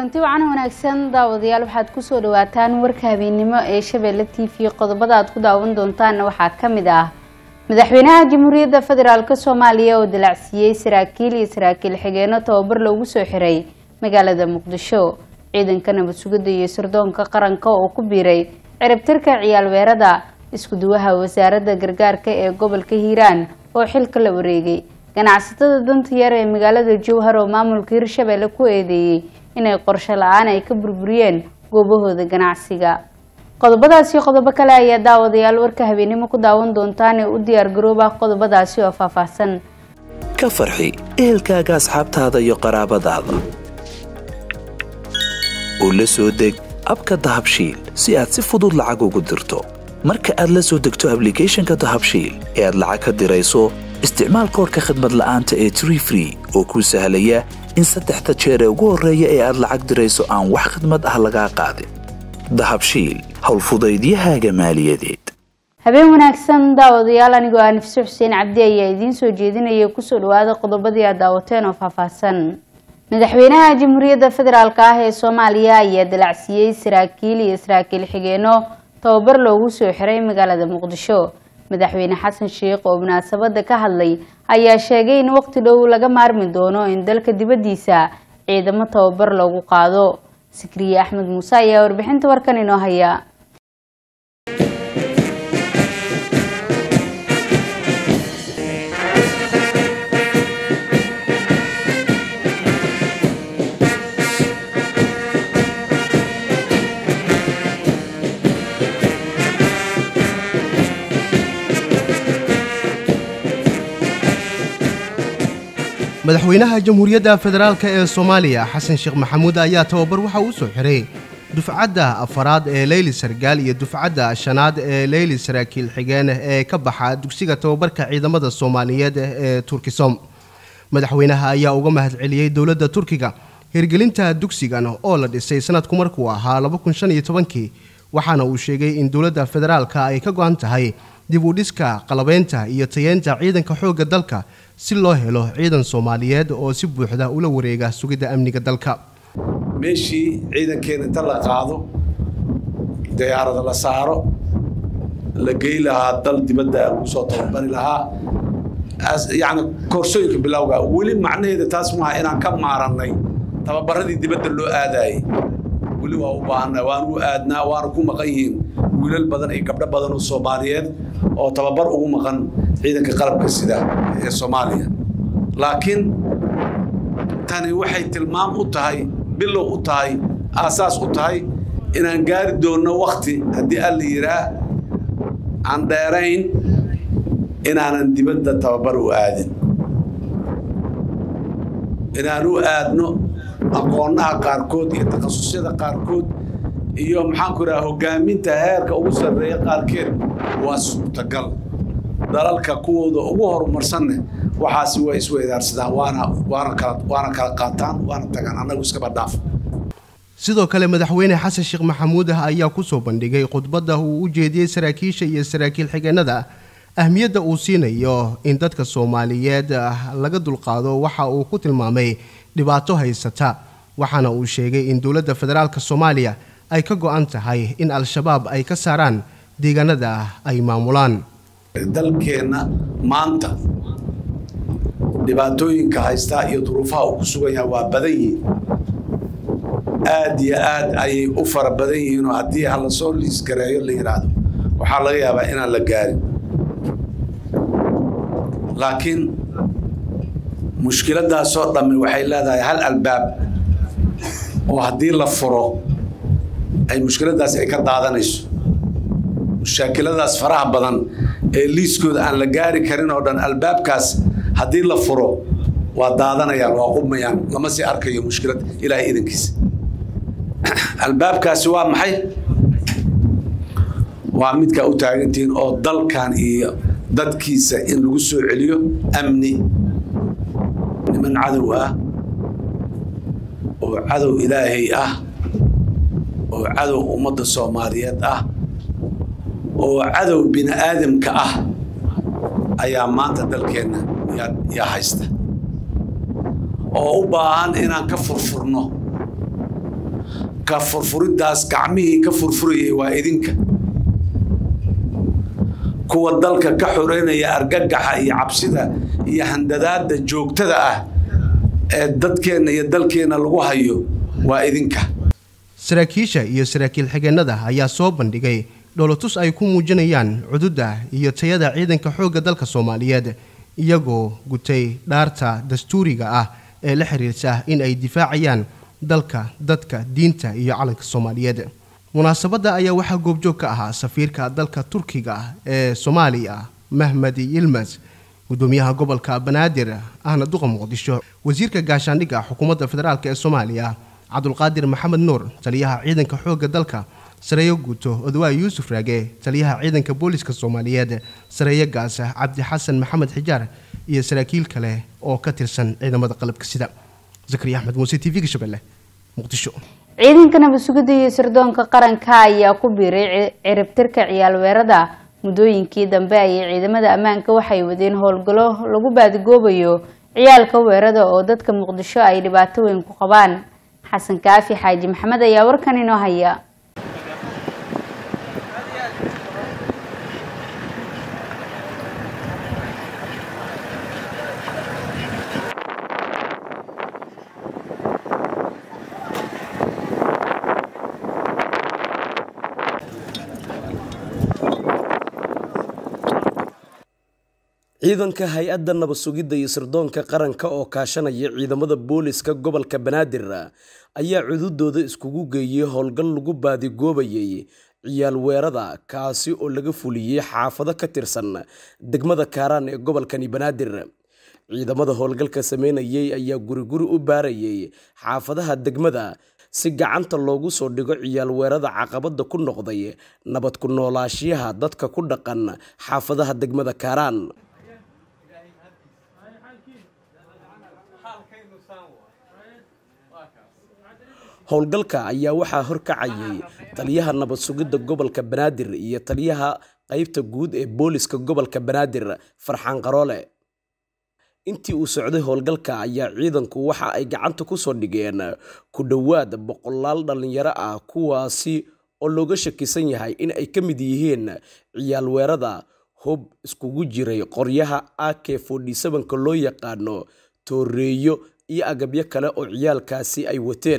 kulanti wacan wanaagsan daawadayaal waxaad kusoo dhawaataan warka habeennimo ee shabeelle t v qodobada aad ku daawan doontaanna waxaa ka mid ah madaxweynaha jamhuuriyadda federaalk soomaaliya oo dalacsiiyey saraakiil iyo saraakiil xigeenno tababar loogu soo xiray magaalada muqdisho ciidanka nabad sugidda iyo sirdoonka qaranka oo ku biiray ciribtirka ciyaal weerada isku-duwaha wasaaradda gargaarka ee gobolka hiiraan oo xilka la wareegay ganacsatada danta yar ee magaalada jowhar oo maamulka hirshabeelle ku eedeeyey inay qorsho la-aan ay ka burburiyeen goobahooda ganacsiga qodobadaasi qodobo kale ayaa daawadayaal warka habeennimo ku daawan doontaan ee u diyaar garooba qodobadaasi oo faahfaahsan ka farxi ehelkaaga asxaabtaada iyo qaraabadaada oo la soo deg abka dahabshiil si aad si fudud lacag ugu dirto marka aad la soo degto ablicathonka dahabshiil ee aad lacag ka dirayso isticmaal koorka khadmad la'aanta ee tree free oo kuu sahlaya in saddexda jeer ee ugu horreeya ee aad lacag dirayso aan wax khidmad ah lagaa qaadin dahabshiil howlfudaydiyahaaga maaliyadeed habeen wanaagsan daawadayaal anigoo ah nifse xuseen cabdi ayaa idiin soo jeedinaya kusoo dhawaada qodobadii aad daawateen oo faahfaahsan madaxweynaha jamhuuriyadda federaalk ah ee soomaaliya ayaa dalacsiiyey saraakiil iyo saraakiil xigeenno tababar loogu soo xiray magaalada muqdisho madaxweyne xasan sheikh oo munaasabada ka hadlay ayaa sheegay in waqti dhow laga maarmi doono in dalka dibaddiisa ciidamo tababar loogu qaado sikriye axmed muuse ayaa warbixinta warkan inoo haya madaxweynaha jamhuuriyadda federaalk ee soomaaliya xasan sheekh maxamuud ayaa tababar waxa uu soo xiray dufcadda afaraad ee leyli sargaal iyo dufcadda shanaad ee leyli saraakiil xigeen ee ka baxa dugsiga tababarka ciidamada soomaaliyeed ee turkisom madaxweynaha ayaa uga mahadceliyey dowladda turkiga hirgelinta dugsigan oo la dhisay sanadku markuu ahaa kii waxaana uu sheegay in dowladda federaalka ay ka go-an tahay dib u dhiska qalabeynta iyo tayeenta ciidanka xoogga dalka si loo helo ciidan soomaaliyeed oo si buuxda ula wareega sugidda amniga dalka meeshii ciidankeena inta la qaado diyaarada la saaro la gey lahaa dal dibadda lagu soo tababari lahaa yacni koorsooyinka bilowga weli macnaheeda taas maaha inaan ka maarannay tababaradii dibadda loo aadaayey weli waa u baahanna waanu u aadnaa waana ku maqan yihiin wiilal badan iyo gabdho badan oo soomaaliyeed oo tababar ugu maqan ciidanka qalabka sida ee soomaaliya laakiin tani waxay tilmaam u tahay bilow u tahay aasaas u tahay inaan gaari doonno wakti haddii alla yiraa aan dheerayn inaanan dibadda tababar u aadin inaan u aadno aqoonaha qaarkood iyo takhasusyada qaarkood iyo maxaanku idhaha hoggaaminta heerka ugu sarreeya qaarkeed waa suurtagal dalalka kuwooda ugu horumarsanne waxaasi way isweydaarsadaan waana waana kala waana kala qaataan waana tagaan annagu iskaba dhaaf sidoo kale madaxweyne xasan sheekh maxamuud ah ayaa kusoo bandhigay khudbadda uu u jeediyey saraakiisha iyo saraakiil xigeenada ahmiyadda uu siinayo in dadka soomaaliyeed laga dulqaado waxa uu ku tilmaamay dhibaato haysata waxaana uu sheegay in dowladda federaalk soomaaliya ay ka go-an tahay in al-shabaab ay ka saaraan deegaanada ay maamulaan dalkeenna maanta dhibaatooyinka haystaa iyo duruufaha uu ku sugan yahay waa badan yihiin aad iyo aad ayay u fara badan yihiinoo haddii ha lasoo liisgareeyo la yidhaahdo waxaa laga yaabaa inaan la gaarin laakiin mushkiladaasoo dhammi waxay leedahay hal albaab oo haddii la furo ay mushkiladaasi ay ka daadanayso mushaakiladaas faraha badan ee liiskooda aan la gaari karin oo dhan albaabkaas haddii la furo waa daadanayaan waa qubmayaan lama sii arkayo mushkilad ilaahay idankiisa albaabkaasi waa maxay waa midkaa u taagantihiin oo dalkan iyo dadkiisa in lagu soo celiyo amni niman cadow ah oo cadow ilaahay ah oo cadow ummadda soomaaliyeed ah oo cadow bini aadamka ah ayaa maanta dalkeenna yaa haysta oo u baahan inaan ka furfurno ka furfuriddaas gacmihii ka furfurayay waa idinka kuwa dalka ka xoreynaya argagaxa iyo cabsida iyo handadaadda joogtada ah ee dadkeenna iyo dalkeenna lagu hayo waa idinka saraakiisha iyo saraakiil xigeennada ayaa soo bandhigay dholotus ay ku muujinayaan cududda iyo tayada ciidanka xoogga dalka soomaaliyeed iyagoo gutay dhaarta dastuuriga ah ee la xiriirta in ay difaacayaan dalka dadka diinta iyo calanka soomaaliyeed munaasabadda ayaa waxaa goobjoog ka ahaa safiirka dalka turkiga ee soomaaliya mahmed yilmas gudoomiyaha gobolka banaadir ahna duqa muqdisho wasiirka gaashaandhigga xukuumadda federaalk ee soomaaliya cabdulqaadir maxamed nuur taliyaha ciidanka xoogga dalka sareeyo guuto odwaa yuusuf raage taliyaha ciidanka booliska soomaaliyeed sareeyo gaasa cabdi xasan maxamed xijaar iyo saraakiil kale oo ka tirsan ciidamada qalabka sida zakariya axmed muuse t v-ga shabeelle muqdisho ciidanka nabad sugidda iyo sirdoonka qaranka ayaa ku biiray ciribtirka ciyaal weerada muddooyinkii dambe ayay ciidamada ammaanka waxay wadeen howlgallo lagu baadigoobayo ciyaalka weerada oo dadka muqdisho ay dhibaato weyn ku qabaan xasan kaafi xaaji maxamed ayaa warkan inoo haya ciidanka hay-adda nabad sugidda iyo sirdoonka qaranka oo kaashanaya ciidamada booliska gobolka banaadir ayaa cududooda iskugu geeyey howlgal lagu baadigoobayay ciyaal weerada kaasi oo laga fuliyey xaafado ka tirsan degmada kaaraan ee gobolkani banaadir ciidamada howlgalka sameynayay ayaa guriguri u baarayay xaafadaha degmada si gacanta loogu soo dhigo ciyaal weerada caqabada ku noqday nabad ku noolaashiyaha dadka ku dhaqan xaafadaha degmada kaaraan howlgalka ayaa waxaa horkacayay taliyaha nabad sugidda gobolka banaadir iyo taliyaha qeybta guud ee booliska gobolka banaadir farxaan qaroole intii uu socday howlgalka ayaa ciidanku waxa ay gacanta ku soo dhigeen ku dhowaad boqolaal dhallinyaro ah kuwaasi oo looga shakisan yahay in ay ka mid yihiin ciyaal weerada hub iskugu jiray qoryaha ak ka loo yaqaano tooreeyo iyo agabyo kale oo ciyaalkaasi ay wateen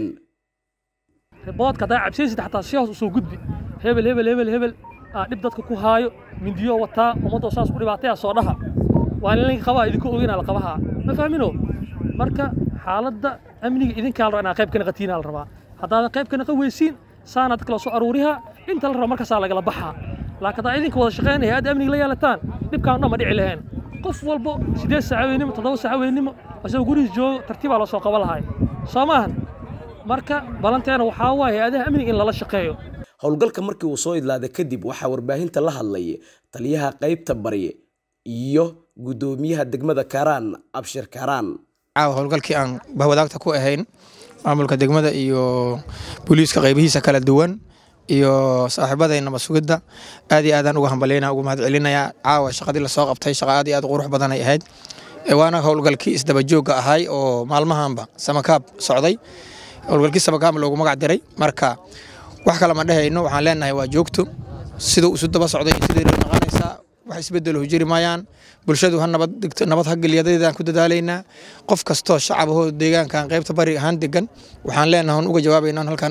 boodka haddaa cabsaysid xataa si hoos usoo gudbi hebel hebel hebel hebel aa dhib dadka ku haayo mindiyo wataa ummaddoo saas ku dhibaataya soo dhaha waa in linka qabaa idinka ogeyna la qabahaa ma fahmino marka xaaladda amniga idinkaa la rabaa inaa qayb ka naqatiinaa la rabaa haddaadan qayb ka naqan weysiin saana dadka la soo aruurihaa inta la raba markaasaa lagala baxaa laakiin haddaa idinka wada shaqaynaya hay-adda amniga la yeelataan dhibkaan dhan ma dhici lahayn qof walbo siddeed saaca weynimo toddoba saaca weynimo isagoo gurigiis joogo tartiibaa loo soo qaban lahay soo maahan marka balanteena waxaa waaye hay-adaha amniga in lala shaqeeyo howlgalka markii uu soo idlaaday kadib waxaa warbaahinta la hadlay taliyaha qaybta bari iyo guddoomiyaha degmada kaaraan abshir kaaraan caawa howlgalkii aan bahwadaagta ku ahayn maamulka degmada iyo booliiska qaybihiisa kala duwan iyo saaxiibaday nabad sugidda aad iyo aadaan uga hambaleyna uga mahad celinayaa caawa shaqadii lasoo qabtay shaqa aad iyo aad qurux badan ay ahayd waana howlgalkii isdabajoogga ahay oo maalmahanba samakaab socday howlgalkii samakaab loogu magac diray marka wax kale ma dhehayno waxaan leenahay waa joogto siduu isu daba socday sidii naqanaysaa wax isbedelo jiri maayaan bulshadu ha nabad dhigto nabad ha geliyadaydaan ku dadaalaynaa qof kastoo shacabahoo deegaankan qaybta bari ahaan degan waxaan leenahay on uga jawaabaynaa halkaan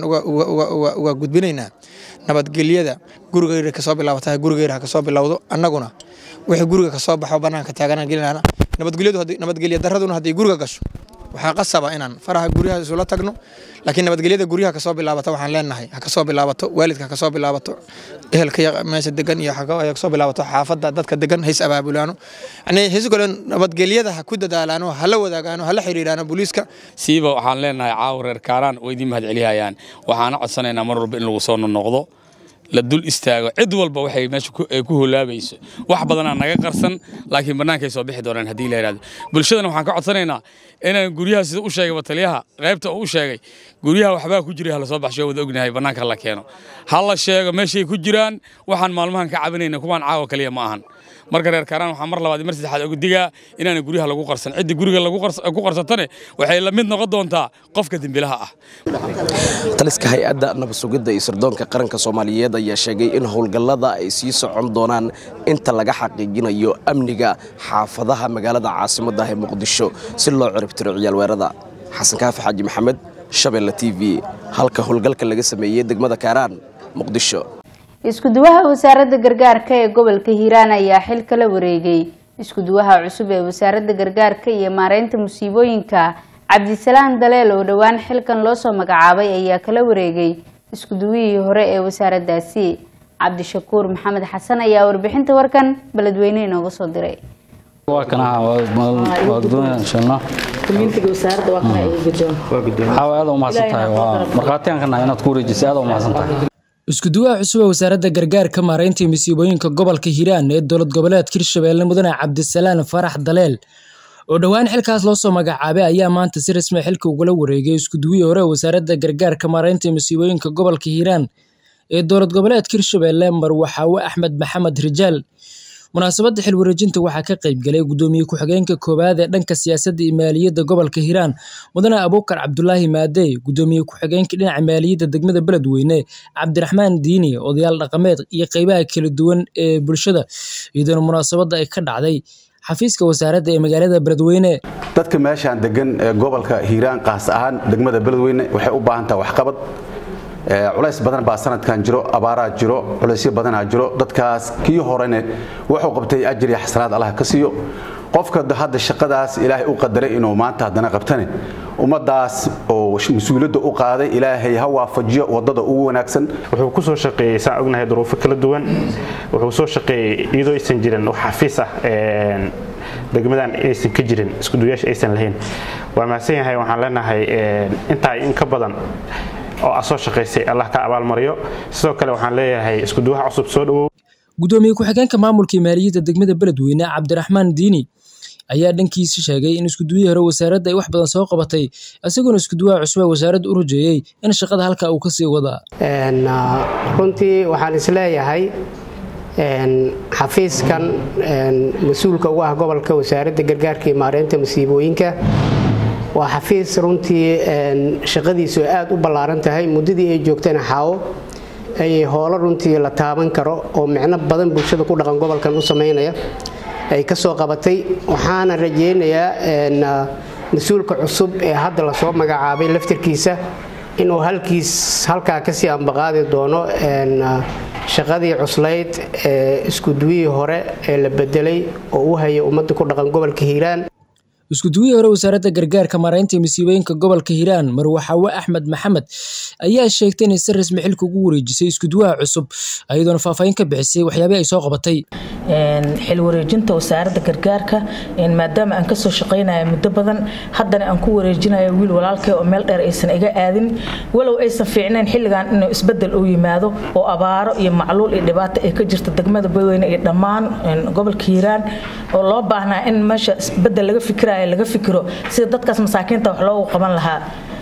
uga gudbinaynaa nabadgelyada gurigeyra kasoo bilaabata gurigeyra ha kasoo bilowdo annaguna wixii guriga kasoo baxo banaanka taaganaan gelinana nabadgelya daraduna hadday guriga gasho waxaa qasaba inaan faraha guryaha isula tagno laakiin nabadgelyada guryaha kasoo bilaabata waxaan leenahay ha kasoo bilaabato waalidka ha kasoo bilaabato ehelka meesha degan iyo ha kasoo bilaabato xaafadda dadka degan hays abaabulaano yani haysu kale nabadgelyada ha ku dadaalaano hala wadaagaano hala xiriiraano booliiska siiba waxaan leenahay caawa reer kaaraan oo idiin mahad celiyayaan waxaana codsanaynaa mar walba in lagu soo noqdo la dul istaago cid walba waxay meesha ku holaabayso wax badanaa naga qarsan laakiin bannaankay soo bixi doonaan haddii la yidhahdo bulshadana waxaan ka codsanaynaa inaan guryaha sida u sheegay taliyaha qaybta uu u sheegay guryaha waxbaa ku jiray hala soo baxsho wada ognahay bannaanka la keeno ha la sheego meeshay ku jiraan waxaan maalmahan ka cabinayna kuwaan caawa kaliya ma ahan marka reer kaaraan waxaa mar labaad iyo mar saddexaad uga digaa inaana guryaha lagu qarsan cidda guriga lagu qars- ku qarsatane waxay la mid noqon doontaa qofka dembilaha ah taliska hay-adda nabadsugidda iyo sirdoonka qaranka soomaaliyeed ayaa sheegay in howlgallada ay sii socon doonaan inta laga xaqiijinayo amniga xaafadaha magaalada caasimadda ah ee muqdisho si loo ciribtiro ciyaalweerada xasan kaafi xaaji maxamed shabeelle t v halka howlgalka laga sameeyey degmada kaaraan muqdisho isku-duwaha wasaaradda gargaarka ee gobolka hiiraan ayaa xil kala wareegay isku-duwaha cusub ee wasaaradda gargaarka iyo maareynta musiibooyinka cabdisalaan daleel oo dhowaan xilkan loo soo magacaabay ayaa kala wareegay isku-duwihii hore ee wasaaraddaasi cabdishakuur maxamed xasan ayaa warbixinta warkan beledweyne inooga soo diray waa kanaha waa guddoonayaan sheelno waxaa aad u mahadsan tahay waa markhaatiyan ka nahay inaad ku wareejisay aad u mahadsan tahay isku-duwaha cusub ee wasaaradda gargaarka maareynta iyo masiibooyinka gobolka hiiraan ee dowlad goboleedka hirshabeelle mudane cabdisalaan farax daleel oo dhowaan xilkaas loo soo magacaabay ayaa maanta si rasmi ah xilka ugula wareegay isku-duwihii hore ee wasaaradda gargaarka maareynta iyo masiibooyinka gobolka hiiraan ee dowlad goboleedka hirshabeelle marwaxaawe axmed maxamed rijaal munaasabadda xil wareejinta waxaa ka qayb galay gudoomiye ku-xigeenka koowaad ee dhanka siyaasadda iyo maaliyadda gobolka hiiraan mudane abuukar cabdulaahi maadey gudoomiye ku-xigeenka dhinaca maaliyadda degmada beledweyne cabdiraxmaan diini odayaal dhaqameed iyo qeybaha kala duwan ee bulshada iyadoona munaasabadda ay ka dhacday xafiiska wasaaradda ee magaalada beledweyne dadka meeshaan degan ee gobolka hiiraan qaas ahaan degmada beledweyne waxay u baahan tahay waxqabad Ee, culays badan baa sanadkan jiro abaaraa jiro culaysyo badanaa jiro dadkaas kii horene wuxuu qabtay ajir iyo xasanaad allah ka siiyo qofka hadda shaqadaas ilaahay u qadaray inuu maanta haddana qabtane ummadaas oo mas-uuliyadda u qaaday ilaahay ha waafajiyo wadada ugu wanaagsan wuxuu ku soo shaqeeyey saan ognahay duruufo kala duwan wuxuu soo shaqeeyey iyadoo aysan jirin wax xafiis ah een, degmadan aysan ka jirin iskuduyaasha aysan lahayn waa mahadsan yahay waxaan leenahay een, intaa in ka badan oo aad soo shaqaysay allah ka abaalmariyo sidoo kale waxaan leeyahay iskuduwaha cusub soo dhawow gudoomiye ku-xigeenka maamulka iyo maaliyadda degmada beledweyne cabdiraxmaan diini ayaa dhankiisa sheegay in iskuduwihii hore wasaaradda ay wax badan soo qabatay isagoona iskuduwaha cusub ee wasaaradda u rajeeyey in shaqada halka uu kasii wadaa Een, ah, runtii waxaan isleeyahay een, xafiiskan een, mas-uulka ugu ah gobolka wasaaradda gargaarka iyo maareynta masiibooyinka waa xafiis runtii een, shaqadiisu ay aad u ballaaran tahay muddadii ay joogtana xaawo ay howlo runtii la taaban karo oo micno badan bulshada ku dhaqan gobolkan u sameynaya ay ka soo qabatay waxaana rajaynayaa een, ah, mas-uulka cusub ee hadda lasoo magacaabay laftirkiisa inuu halkiis halkaa kasii ambaqaadi doono een, ah, shaqadii cuslayd ee iskuduwihii hore ee la bedelay oo u haya ummadda ku dhaqan gobolka hiiraan iskuduwihii hore wasaaradda gargaarka maareynta iyo masiibooyinka gobolka hiiraan marwaxaawe axmed maxamed ayaa sheegtay inay si rasmi xilka ugu wareejisay iskuduwaha cusub iyadoona faahfaahin ka bixisay waxyaabihii ay soo qabatay xil wareejinta wasaaradda gargaarka maadaama aan kasoo shaqaynaya muddo badan haddana aan ku wareejinayo wiil walaalkay oo meel dheer aysan iga aadin walow aysan fiicnayn xilligan inuu isbedel uu yimaado oo abaaro iyo macluul iyo dhibaato ay ka jirto degmada badweyne iyo dhammaan gobolka hiiraan oo loo baahnaa in meesha isbedel laga fikirayo laga fikiro sida dadkaas masaakiinta wax loogu qaban lahaa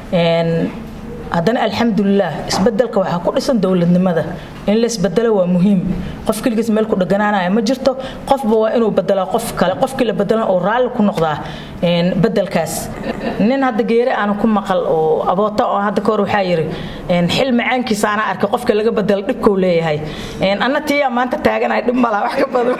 haddana alxamdulilah isbedelka waxaa ku dhisan dowladnimada in la isbedelo waa muhiim qof keligiis meel ku dheganaanaya ma jirto qofba waa inuu bedelaa qof kale qofkii la bedelan oo raalli ku noqdaa bedelkaas nin hadda geere aana ku maqal oo aboota oo hadda kahor waxaa yiri xil macaankiisa anaa arkay qofka laga bedelo dhibkou leeyahay anna tiyaa maanta taaganaya dhib malaa wax ka badan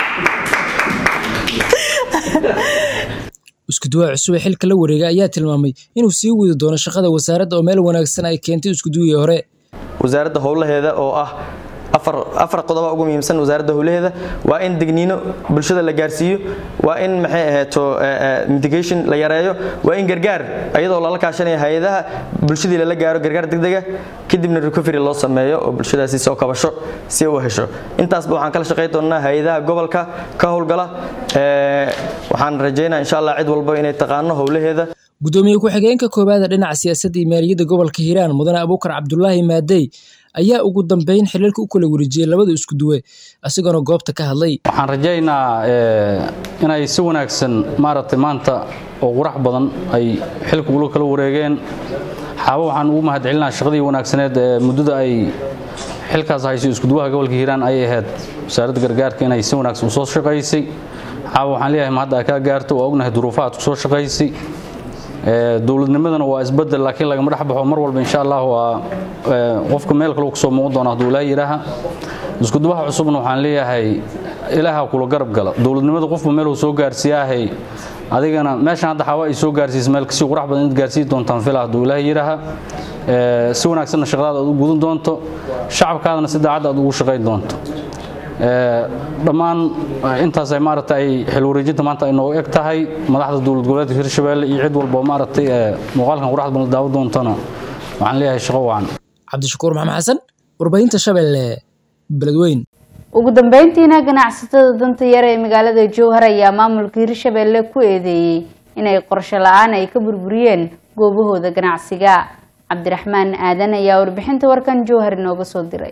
iskuduwaha cusub ee xilka la wareegay ayaa tilmaamay inuu sii wadi doono shaqada wasaaradda oo meel wanaagsan ay keentay iskuduwihii hore wasaaradda howlaheeda oo ah afar qodoba ugu muhiimsan wasaaradda howlaheeda waa in digniino bulshada la gaarsiiyo waa in maxay ahayto mitigation la yareeyo waa in gargaar iyadoo lala kaashanaya hay-adaha bulshadii lala gaaro gargaar degdega kadibna recovery loo sameeyo oo bulshadaasi soo kabasho si u hesho intaasba waxaan kala shaqayn doonaa hay-adaha gobolka ka howlgala waxaan rajaynaa insha allah cid walba inay taqaano howlaheeda gudoomiye ku-xigeenka koowaada dhinaca siyaasadda iyo maaliyadda gobolka hiiraan mudane abuukar cabdulaahi maadey ayaa ugu dambeyn xilalka u kala wareejiyey labada isku duwe isagoona goobta ka hadlay waxaan rajaynaa inay si wanaagsan maaragtay maanta oo qurax badan ay xilka ula kala wareegeen xaabo waxaan ugu mahadcelinaa shaqadii wanaagsaneed ee muddada ay xilkaas hayso iskuduwaha gobolka hiiraan ayay ahayd wasaaradda gargaarka inay si wanaagsan usoo shaqaysay caawa waxaan leeyahay ma hadda ay kaa gaarto waa ognahay duruufaha aad kusoo shaqaysay dowladnimadana waa isbedel laakiin lagama dhex baxo mar walba insha allah waa qofka meel kale kusoo muuqan doona hadduu ilaa yidhaaha iskuduwaha cusubna waxaan leeyahay ilaaha kula garab gala dowladnimada qofba meel uu soo gaarsiiyaahay adigana meeshan hadda xawa ay soo gaarsiisa meel kasii qurax badan inaad gaarsiin doontaan fila hadduu ilaaha yidhaaha si wanaagsanna shaqadaada aad u gudan doonto shacabkaadana si daacadda aad ugu shaqayn doonto dhammaan intaas ay maaragta ay xil wareejinta maanta ay noogu eg tahay madaxda dowlad goboleedka hirshabelle iyo cid walba oo maaragtay muuqaalkan quraxda badan daawo doontana waxaan leeyahay shaqo wacan cabdishakuur maxamed xasan warbaahinta shabeelle beledweyn ugu dambeyntiina ganacsatada danta yar ee magaalada jowhar ayaa maamulka hirshabelle ku eedeeyey inay qorsho la-aan ay ka burburiyeen goobahooda ganacsiga cabdiraxmaan aadan ayaa warbixinta warkan jowhar inooga soo diray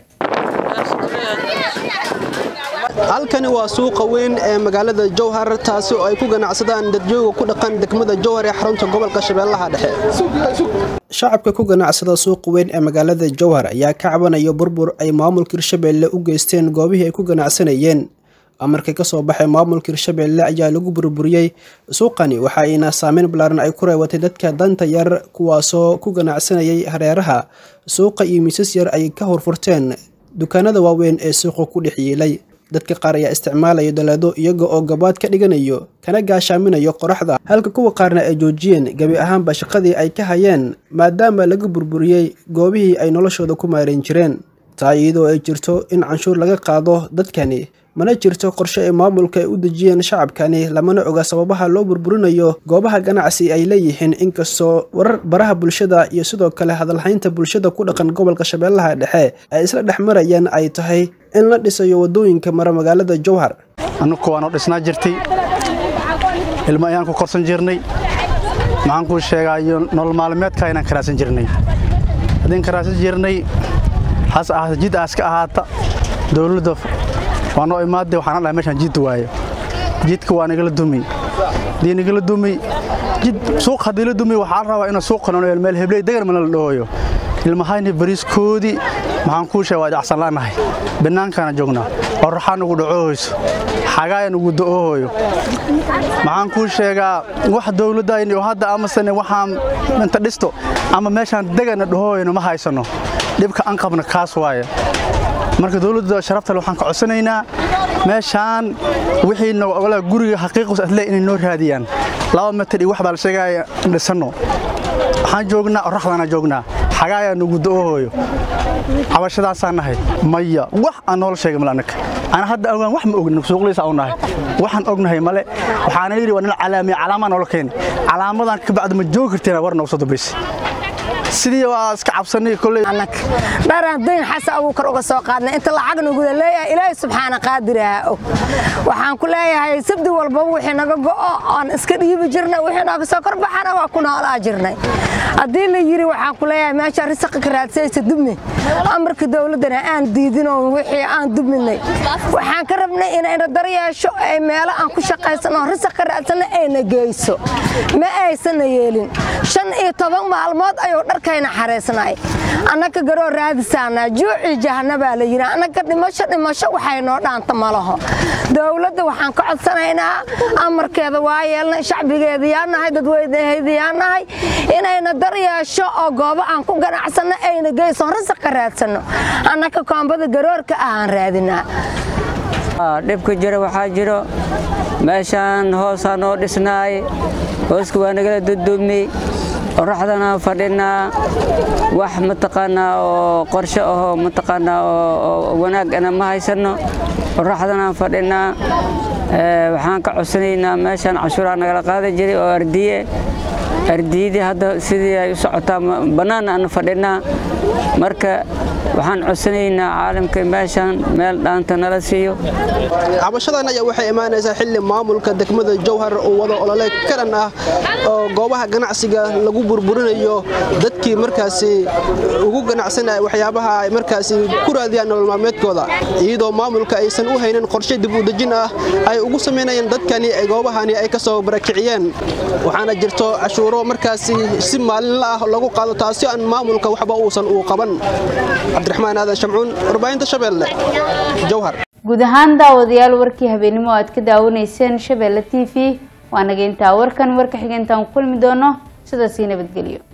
halkani waa suuqa weyn ee magaalada jowhar taasi oo ay ku ganacsadaan dadjooga ku dhaqan degmada jowhar ee xarunta gobolka shabeellaha dhexe shacabka ku ganacsada suuqa weyn ee magaalada jowhar ayaa ka cabanaya burbur ay maamulka hirshabelle u geysteen goobihii ay ku ganacsanayeen amarkii ka soo baxay maamulka hirshabelle ayaa lagu burburiyey suuqani waxa ayna saameyn ballaaran ay ku reebatay dadka danta yar kuwaasoo ku ganacsanayay hareeraha suuqa iyo miisas yar ay ka horfurteen dukaanada waaweyn ee suuqa ku dhex yiilay dadka qaar ayaa isticmaalaya daleedo iyaga oo gabaad ka dhiganayo kana gaashaaminayo qoraxda halka kuwa qaarna ay joojiyeen gebi ahaanba shaqadii ay ka hayeen maadaama laga burburiyey goobihii ay noloshooda ku maarayn jireen taa iyadoo ay jirto in canshuur laga qaado dadkani mana jirto qorshe ay maamulka ay u dejiyeen shacabkani lamana oga sababaha loo burburinayo goobaha ganacsi ay leeyihiin inkastoo warar baraha bulshada iyo sidoo kale hadalhaynta bulshada ku dhaqan gobolka shabeellaha dhexe ay isla dhex marayaan ay tahay in la dhisayo wadooyinka mara magaalada jowhar annugu waanoo dhisnaa jirtay ilmo ayaan ku korsan jirnay maxaan kuu sheegaayo nolol maalmeedka inaan karaasan jirnay haddiin karaasan jirnay hase ahaata jid aas ka ahaata dowladda waa noo imaadee waxaan dhahay meeshaan jid waayo jidka waa nagala dumi haddii nagala dumi jid suuq haddii la dumi waxaa la rabaa inuu suuqa nolol meel hebley degan mana la dhahooyo ilmahayni bariiskoodii maxaan kuu sheega waa jacsan la'nahay bannaankaana joognaa qorraxaa nugu dhacoohoyso xagaaya nugu da'oohoyo maxaan kuu sheegaa wax dowladdayni oo hadda amasane waxaan inta dhisto ama meeshaan degana dhahooyno ma haysanno dhibka aan qabna kaas waaye marka dowladda sharaftale waxaan ka codsanaynaa meeshaan wixiina ogolaa guriga xaqiiqus adle inay noo raadiyaan laba mitir iyo wax baa la sheegaya dhisanno waxaan joognaa oraxdaana joognaa xagaayaa nugu da'oohoyo cabashadaasaan nahay maya wax aan noola sheegay male annaka ana hadda ogaan wax ma ognin suuqliisa u nahay waxaan ognahay male waxaana yidhi waa nil calaamiya calaamaa noola keeni calaamadan ka bacdi ma joogi karteen war noogu soo dambaysa sidii waa iska cabsanay koley dharaan dayn xasa abuukar uga soo qaadnay inta lacag nuguda leeyahay ilaahay subxaana qaadiraha og waxaan ku leeyahay sabdi walbaba wixii naga go'o oon iska dhiibi jirnay wixii nooga soo korbaxana waa ku noolaa jirnay haddii la yidhi waxaan ku leeyahay meesha risaqa ka raadsaysa dubni amarka dowladdana aan diidinoo wixii aan dubminay waxaan ka rabnay inayna daryeesho ay meelo aan ku shaqaysano risaq ka raadsana ayna geyso ma aysanna yeelin shan iyo toban maalmood ayuu dharkayna xaraysnay annaka garoo raadisaanaa juucii jahanabaa la yidhi annaka dhimasho dhimasho waxay noo dhaanta ma laho dowladda waxaan ka codsanaynaa amarkeeda waa yeelnay shacbigeeda yaa nahay dadweynaheeda yaa nahay inayna daryeesho oo goobo aan ku ganacsanno ayna geyson risaq ka raadsanno annaka koombada garoorka ahaan raadinaa dhibka jira waxaa jiro meeshaan hoosaa noo dhisnaay hooska waa nagala dudumi qoraxdana fadhinaa wax mataqaanaa oo qorshe ahoo mataqaanaa oo wanaagana ma haysanno qoraxdana fadhinaa waxaan ka codsanaynaa meeshaan cashuuraa nagala qaadi jiray oo ardiye ardiyadii hadda sidii ay u socotaa bannaan aan fadhinaa marka waxaan codsanaynaa caalamka meeshaan meel dhaanta nala siiyo cabashadan ayaa waxay imaanaysaa xilli maamulka degmada jowhar uu wado olole karan ah oo goobaha ganacsiga lagu burburinayo dadkii markaasi ugu ganacsanaya waxyaabaha ay markaasi ku raadiyaan nolol maalmeedkooda iyadoo maamulka aysan u haynin qorshe dib u dejin ah ay ugu samaynayeen dadkani goobahani ay ka soo barakiciyeen waxaana jirto cashuuro markaasi si maalinla ah lagu qaado taasi aan maamulka waxba uusan uu qaban cabdiraxmaan aadan shamcuun warbaahinta shabeelle jowhar guud ahaan daawadayaal warkii habeenimo aad ka daawanayseen shabeelle t v waa naga intaa warkan warka xigeentaan ku kulmi doono sidaasii nabadgelyo